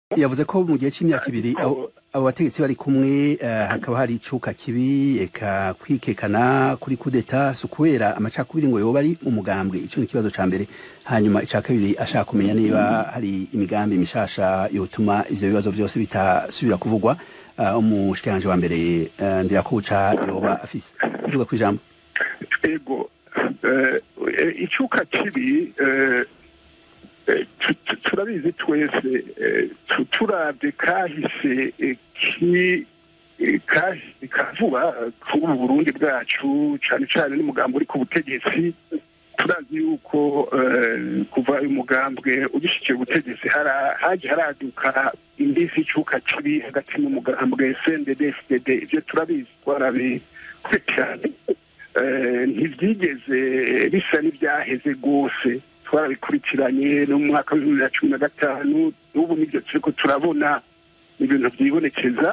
yavuze ko mu gihe c'imyaka ibiri abo abo bategetsi bari kumwe eh, hakaba hari icuka kibi eka kwikekana kuri kudeta si ukubera amacakubiri ngo yoba ari umugambwe ico ni ikibazo ca mbere hanyuma ica kabiri ashaka kumenya niba hari imigambi mishasha yotuma ivyo bibazo vyose bitasubira kuvugwa uh, umushikiranje wa mbere uh, ndirakuca yoba afise uvuga kw'ijambo ego eh, eh, icuka kibi eh, eh, tu- tu- turabizi twese eh, tu- turavye kahise eh, ki eh, kahise ka vuba eh, kuri ubu burundi bwacu cane cane n'umugambi uri ku butegetsi turazi yuko eh, kuva uyu mugambwe ugishikiye ubutegetsi hara- haje haraduka imbisi icuka kibi hagati n'umugambwe cndd fdd ivyo turabizi twarabikurikiranye Eh, ntibyigeze bisa n'ibyaheze rwose twarabikurikiranye no mu mwaka wa bibiri na cumi na gatanu n'ubu nibyo turiko turabona ni ibintu byibonekeza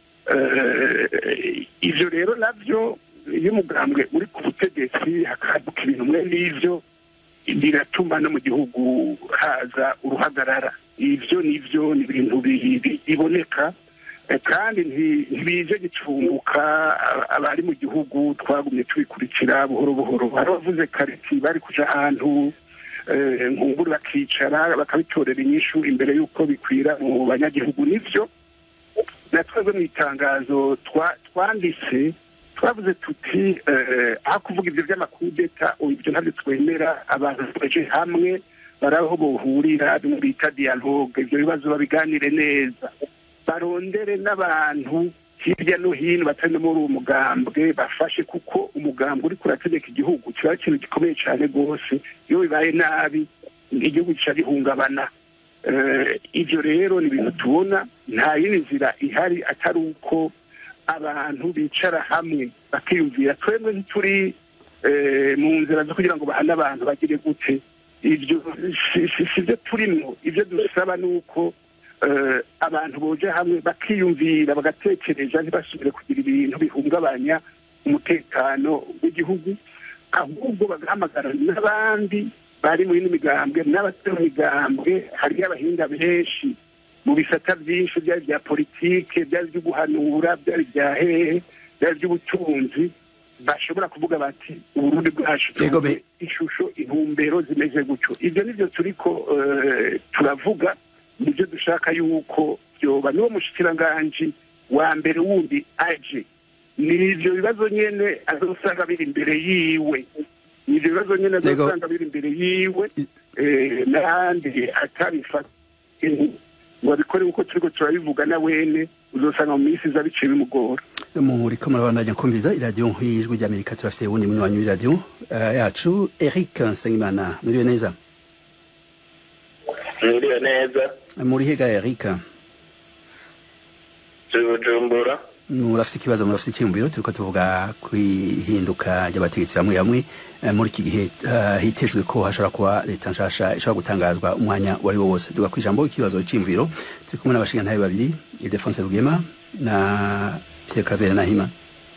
Eh, ivyo rero navyo iyo umugambwe uri ku butegetsi hakaduka ibintu mwe n'ivyo biratuma no mu gihugu haza uruhagarara ivyo nivyo ni ibintu bi- bi- biboneka Eh, kandi nti- ntibije gicumbuka a- abari mu gihugu twagumye tubikurikira buhoro buhoro hari abavuze kariti bari kuja ahantu eh, nkunguru bakicara bakabitorera inyishu imbere y'uko bikwira mu banyagihugu nivyo na twebwe mu itangazo twa- twanditse twavuze tuti eh, aho kuvuga ivyo vy'amakudeta ubu ivyo ntabyo twemera abantu baje hamwe baraho bohurira bimwe bita dialogue ivyo bibazo babiganire neza barondere n'abantu hirya no hino batari no muri uwo mugambwe bafashe kuko umugambwe uri kurategeka igihugu kiba ari ikintu gikomeye cyane rwose iyo bibaye nabi igihugu kica gihungabana Eh, ivyo rero ni ibintu tubona nta yindi nzira ihari atari uko abantu bicara hamwe bakiyumvira twebwe ntituri eh, mu nzira zo kugira ngo bahane abantu bagire gute ivyo si- si si byo turimwo ivyo dusaba ni uko eh, abantu boje hamwe bakiyumvira bagatekereza ntibasubire kugira ibintu bihungabanya umutekano w'igihugu ahubwo bagahamagara n'abandi bari muri ino migambwe n'abatari mu migambwe hariyo abahinga benshi mu bisata byinshi byari bya politike byari byo guhanura byari bya hehe byari by'ubutunzi bashobora kuvuga bati uburundi bwacu Yego be- ishusho intumbero zimeze gutyo ibyo nibyo turiko eh, turavuga nibyo dushaka yuko byoba niwo mushikiranganji wa mbere wundi aje ni ivyo bibazo nyene azosanga biri imbere yiwe ni ivyo bibazo nyene Yego. azosanga biri imbere yiwe I- eh, n'ahandi atabifata ngo abikore uko turiko turabivuga na wene uzosanga mu minsi iza biciye bimugora muriko murabandanya kumviriza iradiyo nk'ijwi ry'amerika turafite uwundi munywanyi w'iradiyo eh, yacu eric nsengimana muriwe neza mwiriwe neza muri hega eric turi bujumbura murafite ikibazo murafite icyiyumviro turiko tuvuga ku ihinduka ry'abategetsi bamwe bamwe eh, muri iki gihe eh, hitezwe ko hashobora kuba leta nshasha ishobora gutangazwa umwanya uwo ari wo wose tuga kwijambo ikibazo c'iyumviro turi kumwe n'abashingantahe babiri ildefonse rugema na pierre claver nahima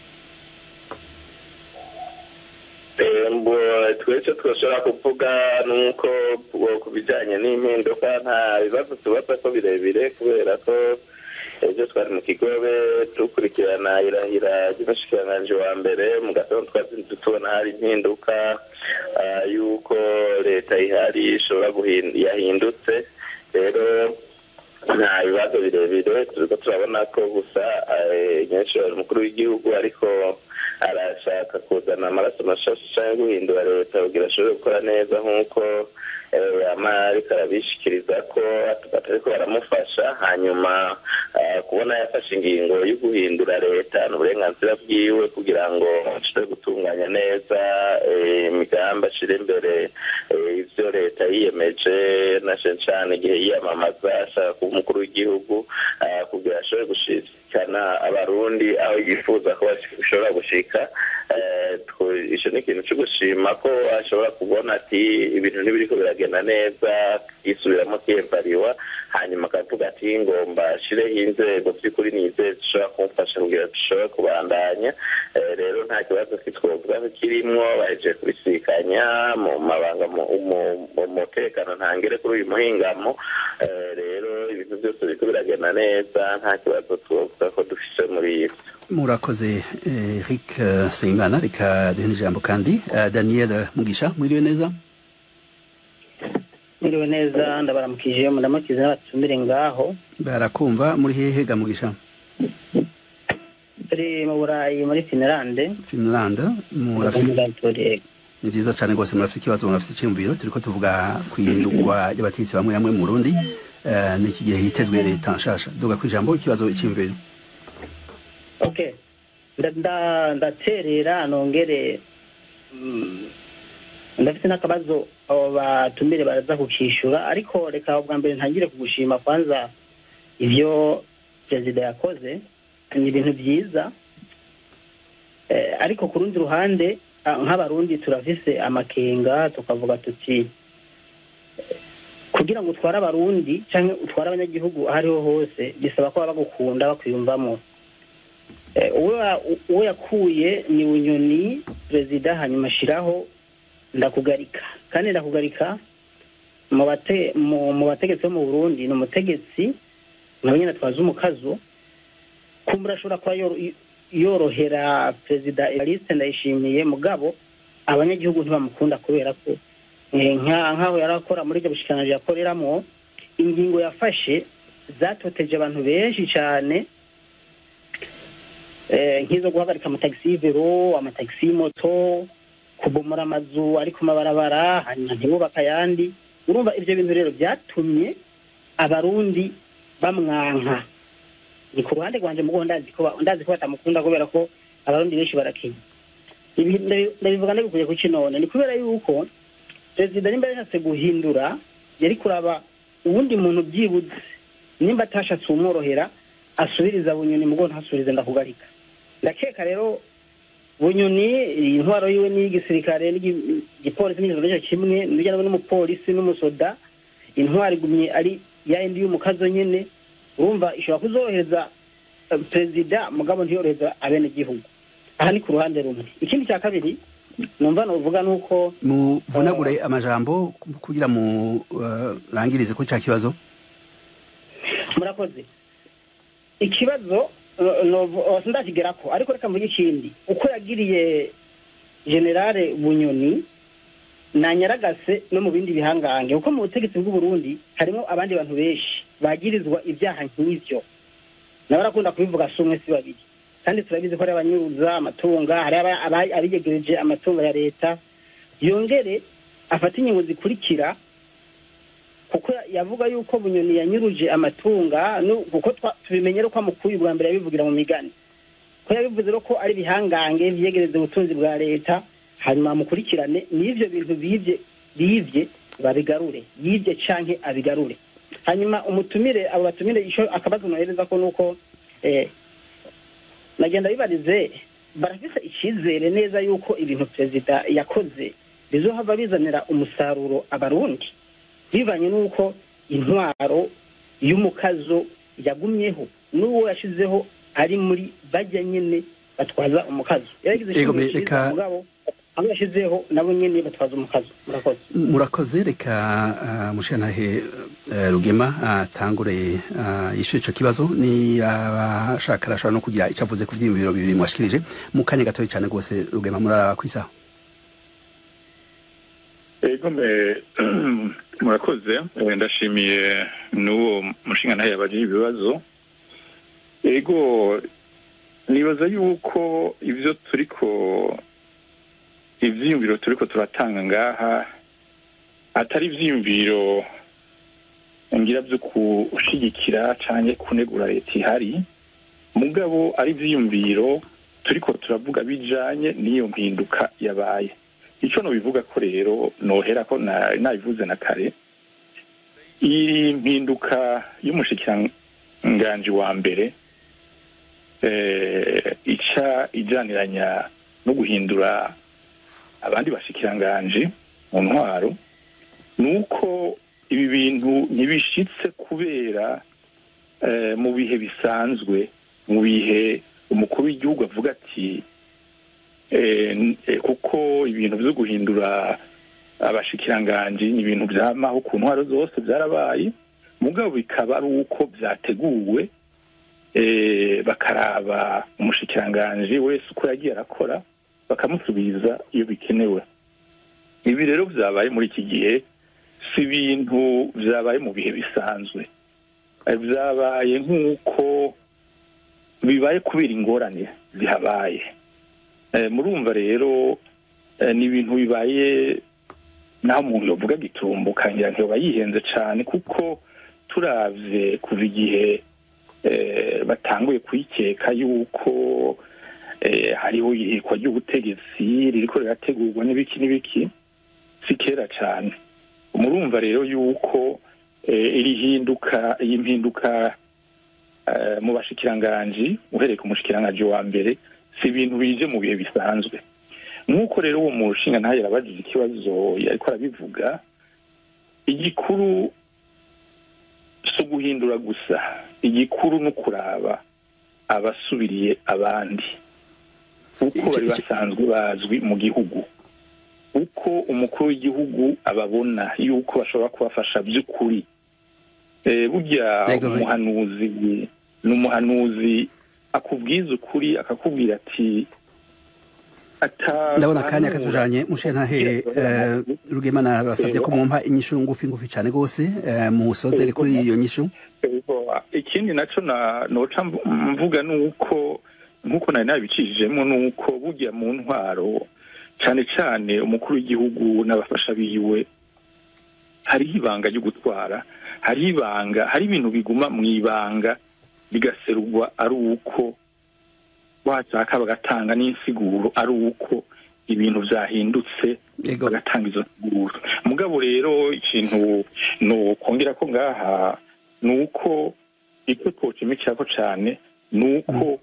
mbo twese twashobora kuvuga nuko uwo ku bijyanye n'impinduka nta bibazo tubaza ko birebire kubera ko ejo twari mu kigobe dukurikirana irahira ry'umushikiranganji wa mbere mu gatondo twazinze tubona hari impinduka ah, y'uko leta ihari ishobora guhin- yahindutse rero nta bibazo birebire turiko turabona ko gusa eh, nyenshobora umukuru w'igihugu ariko arashaka kuzana amaraso mashasha canke guhindura leta kugira ashobore gukora neza nk'uko eh, ama ariko arabishikiriza ko batariko baramufasha hanyuma eh, kubona yafashe ingingo yo guhindura leta ni uburenganzira bwiwe kugira ngo ashobore gutunganya neza eh, imigambi ashire imbere eh, ivyo leta yiyemeje na cane cane igihe yiyamamaza ashaka kuba umukuru w'igihugu eh, kugira ashobore gushikana abarundi aho yifuza ko bashobora gushika eh, twe- icyo ni ikintu cyo gushima ko ashobora kubona ati ibintu ntibiriko biragenda neza yisubiramo kiyevariwa hanyuma akavuga ati ngomba shireho inzego by'ukuri nizeye zishobora kumfasha kugira dushobore kubandanya rero nta kibazo kitwovuga kirimwo bahejeje kubisikanya mu mabanga mu mutekano ntangere kuri uyu muhingamo rero ibintu byose biriko biragenda neza nta kibazo twovuga ko dufise muri ivyo murakoze eric sengimana reka duhe ijambo kandi daniel mugisha mwiriwe neza mwiriwe neza ndabaramukije muramukize n'abatumire ngaho barakumva muri hehe ga mugisha turi mu burayi muri finlande finland ni byiza cyane rwose murafite ikibazo murafite icyiyumviro turi ko tuvuga ku ihindurwa ry'abategetsi bamwe bamwe mu burundi n'iki gihe hitezwe leta nshasha duga ku ijambo ikibazo icyiyumviro okay ndaterera nongere ndafite n'akabazo abo batumire baraza kukishyura ariko reka ubwa mbere ntangire kugushima kwanza ibyo perezida yakoze ni ibintu byiza ariko ku rundi ruhande nk'abarundi turafise amakenga tukavuga tuti kugira ngo utware abarundi cyangwa utware abanyagihugu aho ariho hose bisaba ko baba bagukunda bakwiyumvamo uwo yakuye ni bunyoni perezida hanyuma ashyiraho ndakugarika kandi ndakugarika mu bategetsi bo mu burundi ni umutegetsi nawe nyine atwaza umukazo kumbura ashobora kuba yorohera perezida evariste ndayishimiye mugabo abanyagihugu ntibamukunda kubera ko nk'aho yari akora muri ibyo bushikiranganji yakoreramo ingingo yafashe zatoteje abantu benshi cyane nk'izo guhagarika amatagisi y'ivero amatagisi y'imoto kubomora amazu ari ku mabarabara hanyuma ntibubake ayandi urumva ibyo bintu rero byatumye abarundi bamwanka ni ku ruhande rwanjye mugo ndazi ko ndazi ko batamukunda kubera ko abarundi benshi barakenya ibi ndabivuga ndabikuye ku kinone ni kubera yuko perezida nimba yashatse guhindura yari kuraba uwundi muntu byibuze nimba atashatse umworohera asubiriza bunyoni mugo ntasubirize ndakugarika ndakeka rero bunyoni intwaro yiwe n'iy'igisirikare n'igipolisi n'ijoro nicyo kimwe n'ujyana n'umupolisi n'umusoda intwaro igumye ari ya yindi y'umukazo nyine urumva ishobora kuzorohereza perezida mugabo ntiyorohereza abenegihugu aha ni ku ruhande rumwe ikindi cya kabiri numva nuvuga nuko muvunagure amajambo kugira murangirize kuri cya kibazo murakoze ikibazo ndakigera ko ariko reka mvuge ikindi uko yagiriye generale bunyoni nanyaragase no mu bindi bihangange kuko mu butegetsi bw'uburundi harimo abandi bantu benshi bagirizwa ibyaha nk'ibyo nawe arakunda kubivuga si umwe si babiri kandi turabizi ko hari abanyuruza amatunga hari abiyegereje amatungo ya leta yongere afata ingingo zikurikira kuko yavuga yuko bunyoni yanyuruje amatunga kuko tubimenye ko amukuye ubwa mbere yabivugira mu migani ko yabivuze ko ari ibihangange byegereza ubutunzi bwa leta hanyuma mukurikirane n'ibyo bintu bibye bibye babigarure yibye canke abigarure hanyuma umutumire abo batumire icyo akabazo nohereza ko nuko nagenda bibarize barafise icyizere neza yuko ibintu perezida yakoze bizohava bizanira umusaruro abarundi bivanye n'uko intwaro y'umukazo yagumyeho n'uwo yashizeho ari muri bajya nyine batwaza umukazo yaragize ikintu mugabo aho yashyizeho nabo nyine batwaza umukazo murakoze murakoze reka mushanahe rugema atangure yishyure icyo kibazo ni abashaka arashobora no kugira icyo avuze ku byiyumviro bibiri mwashikirije mu kanya gatoya cyane rwose rugema muraraba ku isaha ego murakoze ndashimiye n'uwo mushinga ntayo yabagira ibibazo ego nibaza yuko ibyo turiko ibyiyumviro turiko turatanga ngaha atari ibyiyumviro ngira byo gushyigikira cyangwa kunegura leta ihari mugabo ari ibyiyumviro turiko turavuga bijanye n'iyo mpinduka yabaye icyo nubivuga ko rero nohera ko nabivuze na kare iyi mpinduka y'umushikiranganji wa mbere ica ijyaniranya no guhindura abandi bashikiranganje mu ntwaro ni uko ibi bintu ntibishitse kubera eh, mu bihe bisanzwe mu bihe umukuru w'igihugu avuga ati eh, n- eh, kuko ibintu byo guhindura abashikiranganji ni ibintu byamaho ku ntwaro zose byarabaye mugabo bikaba ari uko byateguwe eh, bakaraba umushikiranganji wese uko yagiye arakora bakamusubiza iyo bikenewe ibi rero byabaye muri iki gihe si ibintu byabaye mu bihe bisanzwe Eh, byabaye nk'uko bibaye kubera ingorane zihabaye Eh, murumva rero eh, ni ibintu bibaye naho umuntu yovuga gitumbuka ngira ngo yoba yihenze cyane kuko turavye kuva igihe eh, batanguye kwikeka yuko eh, hariho ihirikwa ry'ubutegetsi ririko rirategurwa n'ibiki n'ibiki si kera cyane murumva rero yuko eh, iri hinduka iyi mpinduka eh, mu bashikiranganji uhereye ku mushikiranganji wa mbere si ibintu bije mu bihe bisanzwe nk'uko rero uwo mushinga ntayo yarabajije ikibazo ariko arabivuga igikuru si uguhindura gusa igikuru ni ukuraba abasubiriye abandi uko bari basanzwe bazwi mu gihugu uko umukuru w'igihugu ababona yuko bashobora kubafasha by'ukuri Eh, burya Yego, we- umuhanuzi ni umuhanuzi akubwiza ukuri akakubwira ati ata- ndabona akanya katujanye mushe ntahe eh, rugemana basabye ko mumpa inyishu ngufi ngufi cyane gose eh, musozere kuri iyo nyishu Ego, ikindi naco na noca mvu- mvuga nuko nkuko nari nabicishijemo nuko burya mu ntwaro cane cane umukuru w'igihugu n'abafasha biwe hariho ibanga ryo gutwara hariho ibanga hari ibintu biguma mu ibanga bigaserurwa ari uko washaka bagatanga n'insiguro ari uko ibintu vyahindutse Yego. bagatanga izo nsiguro mugabo rero ikintu no kongera ko ngaha ni uko icyo twocimikirako cane ni uko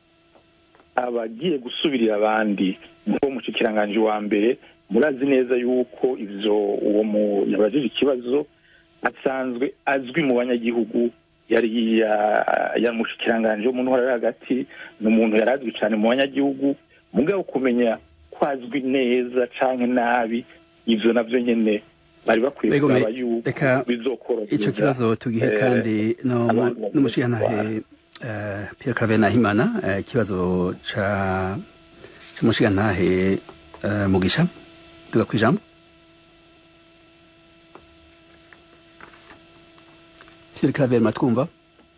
abagiye gusubirira abandi nko mushikiranganji wa mbere murazi neza yuko ivyo uwo mu yabajije ikibazo asanzwe azwi mu banyagihugu yari ya- ya mushikiranganji wo mu ntwara yo hagati ni umuntu yari azwi cane mu banyagihugu mugabo kumenya ko azwi neza canke nabi ivyo navyo nyene bari bakwiye Ego, kuraba me- yuko reka bizokorohereza ico kibazo tugihe eh, kandi no- abantu n'umushigantahe eh, Pierre Claver Nahimana eh, ikibazo ca c'umushigantahe eh, Mugisha tuga kwijambo Pierre Claver matwumva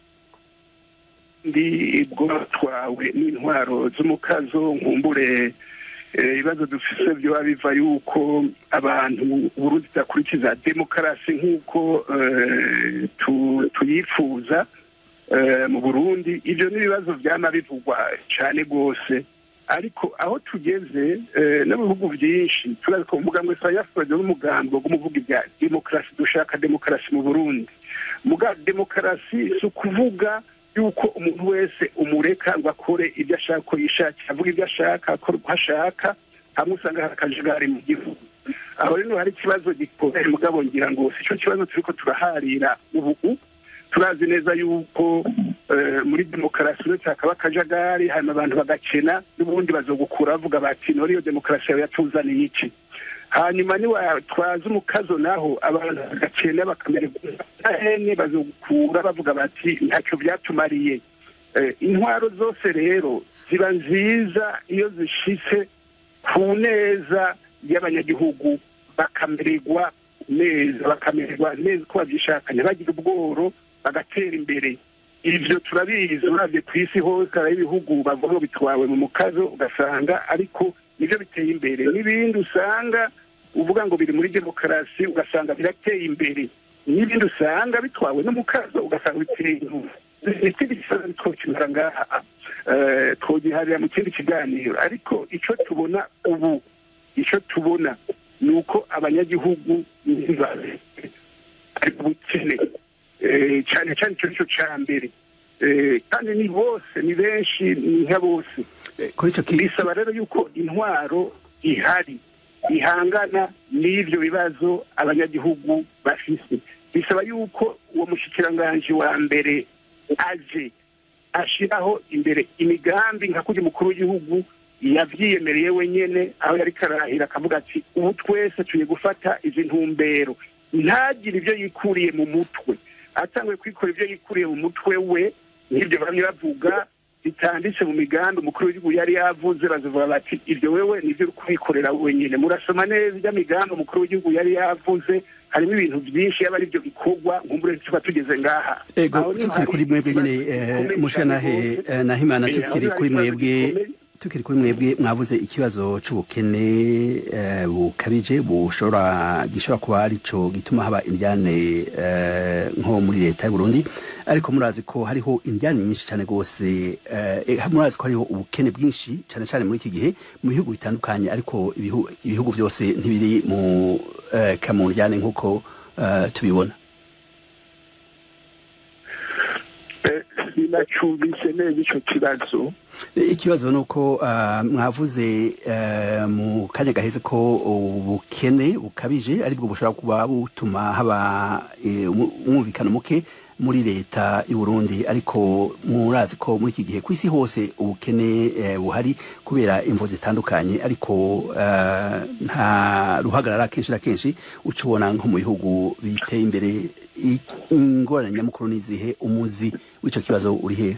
ndi bwatwawe n'intwaro z'umukazo nkumbure eh, ibibazo dufise byoba biva yuko abantu uburundi budakurikiza demokarasi nk'uko eh, tu- tuyifuza eh, mu burundi ibyo ni ibibazo byama bivugwa cyane rwose ariko aho tugeze eh, no mu bihugu byinshi turazi ko umugambwe sayafurage n'umugambi wo kumuvuga ibya demokarasi dushaka demokarasi mu burundi muga demokarasi si ukuvuga yuko umuntu wese umureka ngo akore ibyo ashaka ko yishakira avuga ibyo ashaka akora uko ashaka hamwe usanga hari akajagari mu gihugu aho rero hari ikibazo gikomeye mugabo ngira ngo si cyo kibazo turiko turaharira ubu turazi neza yuko eh, muri demokarasi uretse hakaba akajagari hanyuma abantu bagakena n'ubundi bazogukura bavuga bati none iyo demokarasi yawe yatuzaniye iki hanyuma niwatwaza umukazo naho abantu bagakena bakamererwa hene bazogukura bavuga bati ntacyo byatumariye Eh, intwaro zose rero ziba nziza iyo zishitse ku neza y'abanyagihugu bakamererwa neza bakamererwa neza uko babyishaka ntibagire ubworo bagatera imbere ibyo turabizi uravye ku isi hose hari ibihugu bavuga ngo bitwawe mu mukazo ugasanga ariko nibyo biteye imbere n'ibindi usanga uvuga ngo biri muri demokarasi ugasanga birateye imbere n'ibindi usanga bitwawe n'umukazo ugasanga biteye inyuma ikindi kibazo twokimara ngaha eh, twogiharira mu kindi kiganiro ariko icyo tubona ubu icyo tubona ni uko abanyagihugu ntibabe ari ubukene Eh, cyane cyane icyo nicyo cya mbere Eh, kandi ni bose ni benshi ni nka bose Eh, kuri ico ki- bisaba rero yuko intwaro ihari ihangana n'ibyo bibazo abanyagihugu bafise bisaba yuko uwo mushikiranganji wa mbere aje ashiraho imbere imigambi nka kuri mukuru w'igihugu yavyiyemereye wenyene aho yari karahira akavuga ati ubu twese tuye gufata izi ntumbero ntagire ibyo yikuriye mu mutwe atanguye kwikora ibyo yikuriye mu mutwe we n'ibyo bamwe bavuga bitanditse mu migambi umukuru w'igihugu yari yavuze bazivuga bati ibyo wewe nibyo uri kubikorera wenyine murasoma neza ibyo migambi umukuru w'igihugu yari yavuze harimo ibintu byinshi yaba ari byo bikorwa nk'umure tuba tugeze ngaha ego tukiri kuri mwebwe nyine mushanahe nahimana tukiri kuri mwebwe tukiri kuri mwebwe mwavuze ikibazo c'ubukene bukabije bushobora gishobora kuba arico gituma haba indyane nko muri leta y'u Burundi ariko murazi ko hariho indyane nyinshi cyane rwose murazi ko hariho ubukene bwinshi cyane cyane muri iki gihe mu bihugu bitandukanye ariko ibihugu byose ntibiri mu kamundyane nk'uko tubibona sinacumbise neza ico kibazo ikibazo ni uko mwavuze mu kanya gaheze ko ubukene bukabije aribwo bushobora kuba butuma haba umwumvikano muke muri leta y'u Burundi ariko murazi ko muri iki gihe ku isi hose ubukene buhari kubera imvo zitandukanye ariko nta ruhagarara kenshi na kenshi uca ubona nko mu bihugu biteye imbere ingorane nyamukuru n'izihe umuzi w'icyo kibazo uri hehe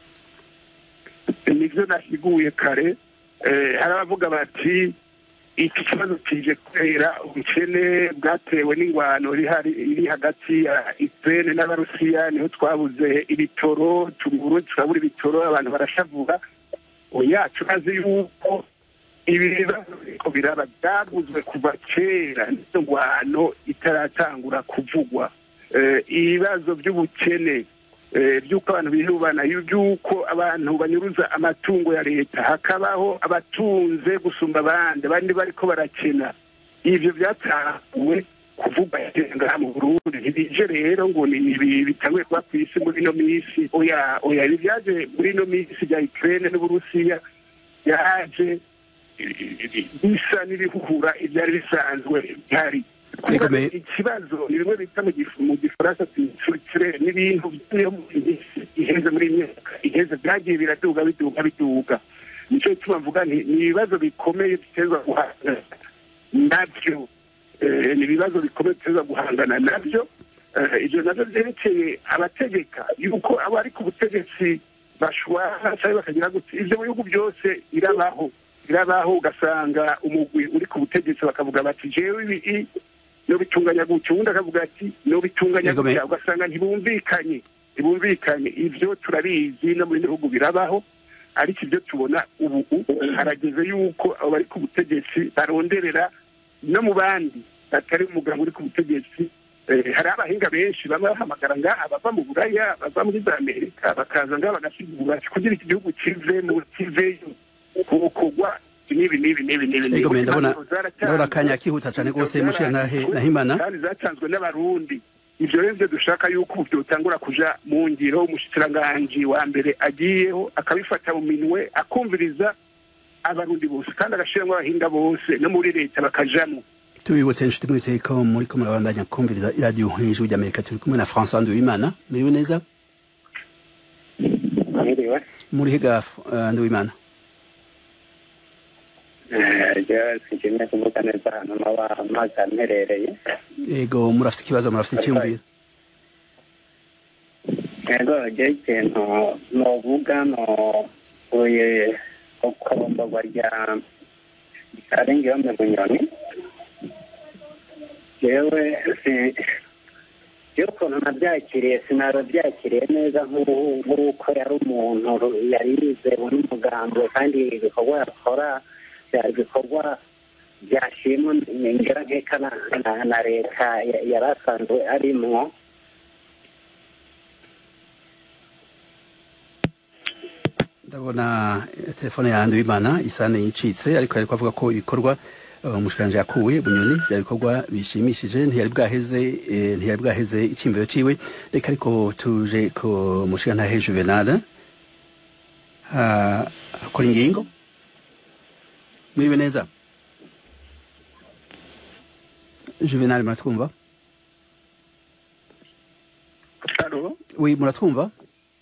nibyo nasiguye kare hari abavuga bati iki kibazo kije kubera ubukene bwatewe n'ingwano iri hagati ya Ukraine n'abarusiya niho twabuze ibitoro tubura turabura ibitoro abantu barashavura oya turazi yuko ibi bibazo biriko biraba byaguzwe kuva kera n'izo ngwano itaratangura kuvugwa ibibazo by'ubukene by'uko abantu bihubana by'uko abantu banyuruza amatungo ya leta hakabaho abatunze gusumba abandi abandi bariko barakena ivyo byatahuwe kuvugwa ngaha mu burundi ntibije rero ngo ni bitanguye kuba ku isi muri ino minsi oya oya ibi byaje muri ino minsi bya ukraine n'uburusiya byaje bisa n'ibihuhura ibyari bisanzwe bihari ikibazo ni bimwe bita mu gifaransa turikire n'ibintu byo iheze muri myaka iheze byagiye biraduga biduga biduga nicyo gituma mvuga ni ibibazo bikomeye biteza guhangana nabyo ni ibibazo bikomeye biteza guhangana nabyo ibyo nabyo byerekeye abategeka yuko abo ari ku butegetsi bashwara cyangwa bakagira gutya ibyo mu bihugu byose irabaho irabaho ugasanga umugwi uri ku butegetsi bakavuga bati jewe ibi no bitunganya gutya ubundi akavuga ati no bitunganya gutya ugasanga ntibumvikanye ntibumvikanye ibyo turabizi no muri bihugu birabaho ariko ibyo tubona ubu harageze yuko abo bari ku butegetsi baronderera no mu bandi batari umugabo uri ku butegetsi hari abahinga benshi bamwe bahamagara ngaha bava mu buraya bava muri za amerika bakaza ngaha bagasigura kugira iki gihugu kive mu kiveyo kubukugwa nibi nibi nibi nibi Ego me ndabona ndabona kanya kihuta cyane rwose mushira nahe nahimana kandi zatanzwe n'abarundi ivyo rero dushaka yuko byotangura kuja mu ngiro umushikiranganji wa mbere agiyeho akabifata mu minwe akumviriza abarundi bose kandi agashiramwo abahinga bose no muri leta bakajamwo tubibutse inshuti mwese ko muri ko murabandanya kumviriza iradiyo hejuru ry'amerika turi kumwe na françois nduwimana muriwe neza muri hega nduwimana sinshimye kuvuga neza ahantu naba amazi amperereye yego murafite ikibazo murafite icyumviro yego je ikintu novuga no uye ukoromborwa rya arengeyome bunyoni jewe iyo ukuntu nabyakiriye sinabyakiriye neza nk'uko yari umuntu yari yizewe n'umugambi kandi ibikorwa yakora byari ibikorwa byashimwa ngera nkeka na leta yari asanzwe arimwo ndabona telefone yanjye w'imana isane yicitse ariko ariko avuga ko ibikorwa umushikanje yakuwe bunyoni bya bikorwa bishimishije ntiyari bwaheze ntiyari bwaheze icimviro ciwe reka ariko tuje ku mushikanta Juvenal akora ingingo mwibe neza juvenal muratwumva alo oui muratwumva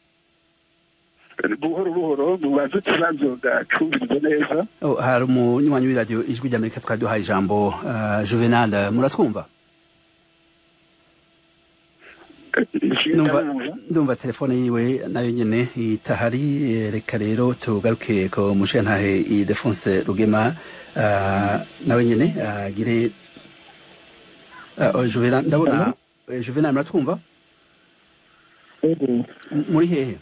buhoro buhoro mubaze ikibazo gacumbirijwe neza Oh, hari umunywanyi w'iradiyo ijwi ry'amerika twari duhaye ijambo uh, juvenal muratwumva Ndumva- ndumva telefone yiwe nayo nyene itahari eh, reka rero tugaruke ko mushentahe idefonse rugema uh, nawe nyene agire uh, oh, juvenal ndabona eh, juvenal muratwumva ego M- muri hehe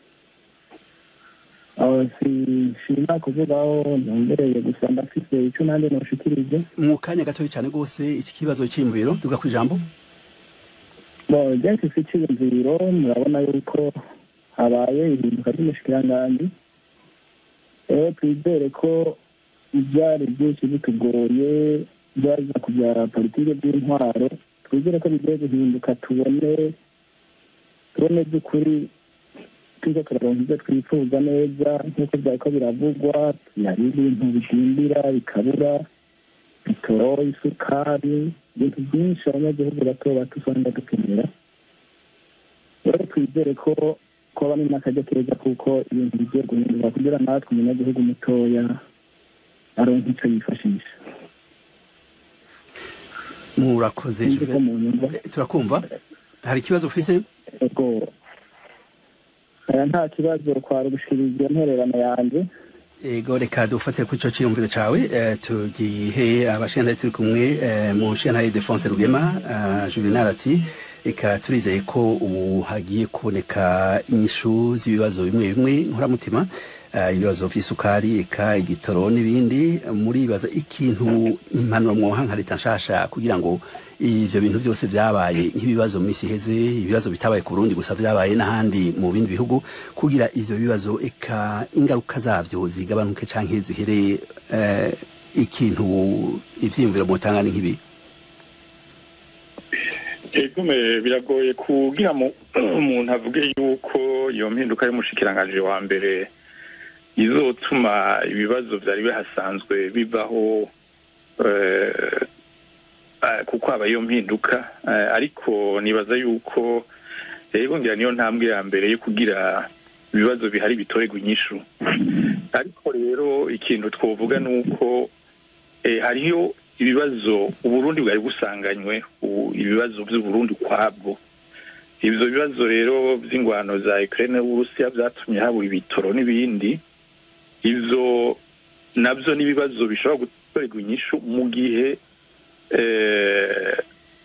aho sinshima kuvugaho ntumbereye gusa ndafise icyo nanjye noshikirije mu kanya gatoya cyane rwose iki kibazo cy'imviro tuga ku ijambo bo je mfise iciyumviro murabona yuko habaye ihinduka ry'umushikiranganji rero twizere ko ibyari byinshi bitugoye byaza kubyara politike by'intwaro twizere ko bigiye guhinduka tubone tubone by'ukuri tuza turaronka ibyo twifuza neza nk'uko byariko biravugwa hari ibintu bidindira bikabura bitoro isukari ibintu byinshi abanyagihugu bato bato usanga dukenera rero twizere ko kuba ni n'akajya keza kuko ibintu bigiye guhinduka kugira natwe umunyagihugu mutoya aronka icyo yifashisha murakoze sinzi ko Juvenal. mu nyumva Eh, turakumva hari ikibazo ufise ego aya nta kibazo kwari ugushikiriza iyo ntererano yanjye ego reka dufatire kuri ico ciyumviro cawe eh, tugihe abashinzwe turi kumwe eh, mu nshinga Defonse Rugema eh, Juvenal ati eka turizeye ko ubu hagiye kuboneka inyishu z'ibibazo bimwe bimwe nkoramutima eh, ibibazo vy'isukari eka igitoro n'ibindi muribaza ikintu impanuro mwoha nka leta nshasha kugira ngo ivyo bintu byose vyabaye nk'ibibazo mu misi iheze ibibazo bitabaye ku Burundi gusa vyabaye n'ahandi mu bindi bihugu kugira ivyo bibazo eka ingaruka zavyo zigabanuke canke zihere eh, ikintu ivyiyumviro mutanga ni nk'ibi egume biragoye kugira mu- umuntu avuge yuko iyo mpinduka y'umushikiranganji wa mbere izotuma ibibazo vyari bihasanzwe bivaho eh, eh, kuko haba iyo mpinduka eh, ariko nibaza yuko rero ngira niyo ntambwe ya mbere yo kugira ibibazo bihari bitorerwa inyishu ariko rero ikintu twovuga ni uko eh, hariyo ibibazo uburundi bwari busanganywe u- ibibazo by'uburundi ukwabwo ivyo bibazo rero vy'ingwano za Ukraine n'Uburusiya vyatumye habura ibitoro n'ibindi ivyo navyo n'ibibazo bishobora gutorerwa inyishu mu gihe eh,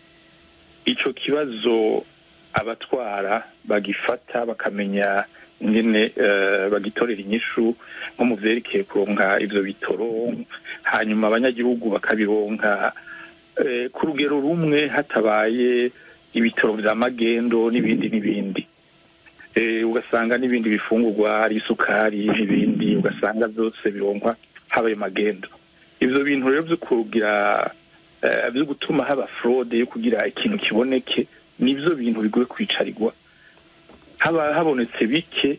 ico kibazo abatwara bagifata bakamenya ingene eh, bagitorera inyishu nko mu vyerekeye kuronka ivyo bitoro hanyuma abanyagihugu bakabironka eh, ku rugero rumwe hatabaye ibitoro vya magendo n'ibindi n'ibindi eh, ugasanga n'ibindi bifungurwa ari isukari n'ibindi ugasanga byose bironkwa habaye magendo ivyo bintu rero vyo kugira eh, vyo gutuma haba fraude yo kugira ikintu kiboneke nivyo bintu bigoye kwicarirwa haba habonetse bike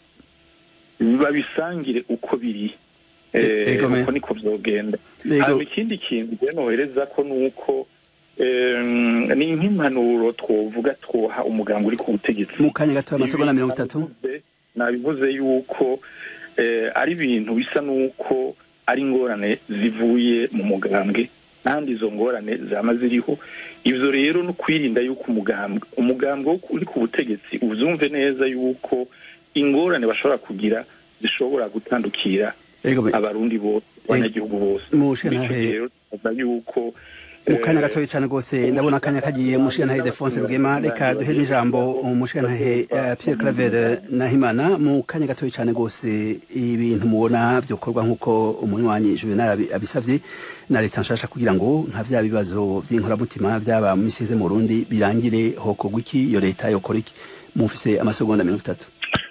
babisangire uko biri E- eh, ego me- uko niko vyogenda Ego. hanyuma ikindi kintu rero nohereza ko nuko em, ni nk'impanuro twovuga twoha umuganga uri ku butegetsi mu kanya gato amasegonda mirongo itatu Nabivuze- nabivuze yuko eh, ari ibintu bisa n'uko ari ingorane zivuye mu mugambwe kandi izo ngorane zama ziriho ivyo rero no kwirinda yuko umugambwe umugambwe wo uri ku butegetsi uzumve neza yuko ingorane bashobora kugira zishobora gutandukira ego me- abarundi bose abanyagihugu bose Mushenantahe- Bityo rero tuvuga yuko mu kanya eh, gatoya cyane rwose ndabona akanya kagiye umushingantahe Defonse Rugema reka duhe n'ijambo umushingantahe eh, Pierre Claver Nahimana mu kanya gatoya cyane rwose ibintu mubona byokorwa nk'uko umunywanyi Juvenal abi- abisavye na leta nshasha kugira ngo nka vya bibazo vy'inkoramutima vyaba mu misi iheze mu Burundi birangire hokorwa iki iyo leta yokora iki mufise amasegonda mirongo itatu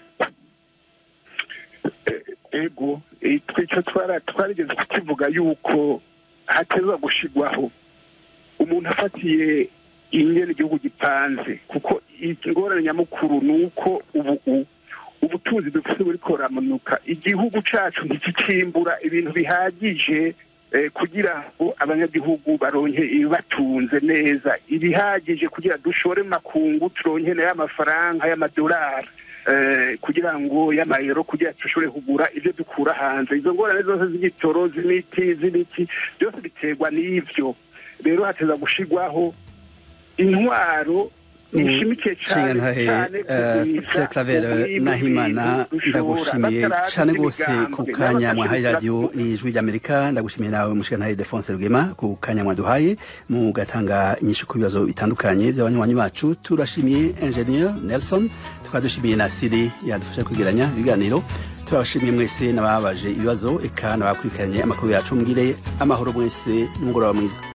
ego eh, twico twara twarigeze kukivuga yuko hateza gushigwaho umuntu afatiye ingene igihugu gipanze kuko ingorane nyamukuru ni uko ubu u- ubutunzi dufite buriko buramanuka igihugu cacu ntikikimbura ibintu bihagije kugira ngo abanyagihugu baronke ibibatunze neza ibihagije kugira dushore makungu turonke nayo amafaranga y'amadolari kugira ngo y'amayero kugira dushobore kugura ibyo dukura hanze izo ngorane zose z'igitoro z'imiti z'ibiti byose biterwa n'ibyo rero hateza gushirwaho intwaro ishimikiye cyane cyane Pierre Claver Nahimana ndagushimiye cyane rwose ku kanya mwahaye radiyo ijwi ry'Amerika ndagushimiye nawe mushikanaye Defonse Rugema ku kanya mwaduhaye mugatanga inyinshi ku bibazo bitandukanye by'abanywanyi bacu turashimiye Engineer Nelson tukaba dushimiye na Siri yadufasha kwegeranya ibiganiro turabashimiye mwese n'ababaje ibibazo eka n'abakurikiranye amakuru yacu mbwire amahoro mwese n'umugoroba mwiza